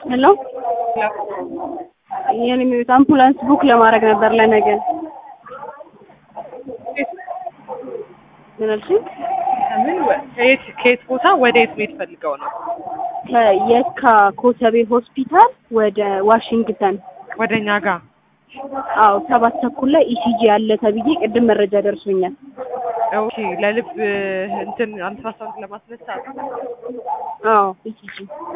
ሄሎ የኔ ቤት አምቡላንስ ቡክ ለማድረግ ነበር ለነገ። ምን አልሽኝ? ከምን ወ- ከየት ከየት ቦታ ወደ የት መሄድ ፈልገው ነው? ከየካ ኮተቤ ሆስፒታል ወደ ዋሽንግተን። ወደ እኛ ጋር አዎ ሰባት ተኩል ላይ ኢሲጂ አለ ተብዬ ቅድም መረጃ ደርሶኛል። ኦኬ። ለልብ እንትን አልትራሳውንድ ለማስነሳት አዎ ኢሲጂ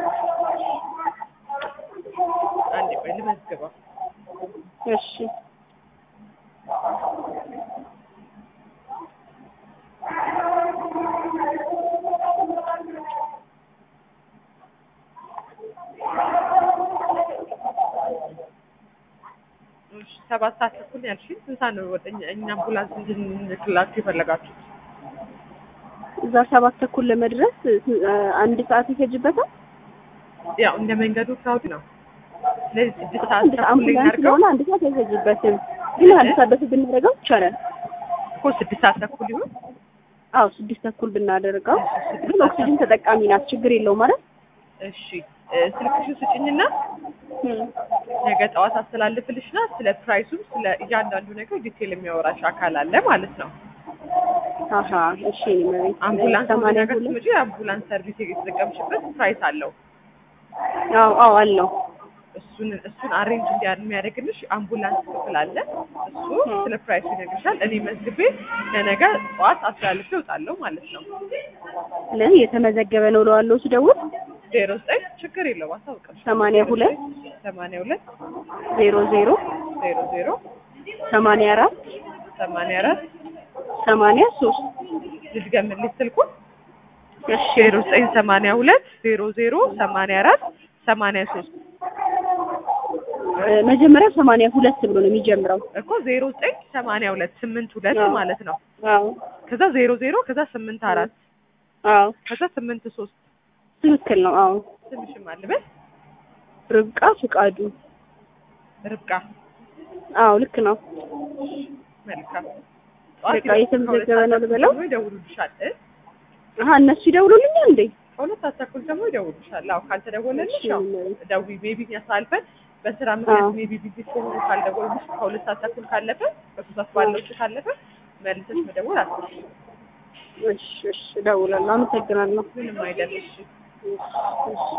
አንዴ ቆይ ልመዝግበው። እሺ እሺ፣ ሰባት ሰዓት ተኩል ነው ያልሽኝ። ስንት ሰዓት ነው ወደ እኛ እኛ አምቡላንስ እንድንልክላችሁ የፈለጋችሁት? እዛ ሰባት ተኩል ለመድረስ እ፣ አንድ ሰዓት ይፈጅበታል። ያው እንደ መንገዱ ክራውድ ነው። ስለዚህ ስድስት ሰዓት አንድ ተኩል ላይ አምቡላንስ እናድርገው ስለሆነ አንድ ሰዓት አይፈጅበትም፣ ግን አንድ ሰዓት በፊት ብናደርገው ይቻላል። እኮ ስድስት ሰዓት ተኩል ይሁን። አዎ ስድስት ተኩል ብናደርገው፣ ግን ኦክሲጅን ተጠቃሚ ናት፣ ችግር የለውም ማለት እሺ እ፣ ስልክሽን ስጭኝና ነገ ጠዋት አስተላልፍልሽና ስለ ፕራይሱም ስለ እያንዳንዱ ነገር ዲቴል የሚያወራሽ አካል አለ ማለት ነው። አሀ እሺ እኔ መቤት አምቡላንስ ወደ ሰማንያ ነገር ሁለት ስትመጪ የአምቡላንስ ሰርቪስ የተጠቀምሽበት ፕራይስ አለው። አዎ አዎ አለው እሱን እሱን አሬንጅ እንዲያ የሚያደርግልሽ አምቡላንስ ክፍል አለ። እሱ ስለ ፕራይሱ ይነግርሻል። እኔ መዝግቤ ለነገ ጠዋት አስተላልፌ እወጣለሁ ማለት ነው። ስለዚህ የተመዘገበ ነው እለዋለሁ ስደውል ዜሮ ዘጠኝ ችግር የለውም አሳውቅም። ሰማንያ ሁለት ሰማንያ ሁለት ዜሮ ዜሮ ዜሮ ዜሮ ሰማንያ አራት ሰማንያ አራት ሰማንያ ሶስት ልድገምልሽ ስልኩ እሺ ዜሮ ዘጠኝ ሰማንያ ሁለት ዜሮ ዜሮ ሰማንያ አራት ሰማንያ ሶስት እ፣ መጀመሪያ ሰማንያ ሁለት ብሎ ነው የሚጀምረው። እኮ ዜሮ ዘጠኝ ሰማንያ ሁለት ስምንት ሁለት አዎ። ማለት ነው። አዎ ከዛ ዜሮ ዜሮ ከዛ ስምንት አራት አዎ ከዛ ስምንት ሶስት ትክክል ነው። አዎ ስምሽም አልበል ርብቃ ፍቃዱ። ርብቃ አዎ ልክ ነው። መልካም በቃ የተመዘገበ ነው ልበለው? ደግሞ ይደውሉልሻል እ? አሀ እነሱ ይደውሉልኛል እንዴ? ከሁለት ሰዓት ተኩል ደግሞ ይደውሉልሻል። አዎ ካልተደወለልሽ እሺ፣ ያው እኔ- ደዊ ሜቢ ያሳልፈን በስራ ምክንያት አዎ። ሜቢ ቢዚ ከሆኑ ካልደወሉልሽ ከሁለት ሰዓት ተኩል ካለፈ በሶስት ሰዓት ባለው ውስጥ ካለፈ መልሰሽ መደወል አትችይም። እሺ እሺ እደውላለሁ። አመሰግናለሁ። ምንም አይደለም። እሺ እሺ እሺ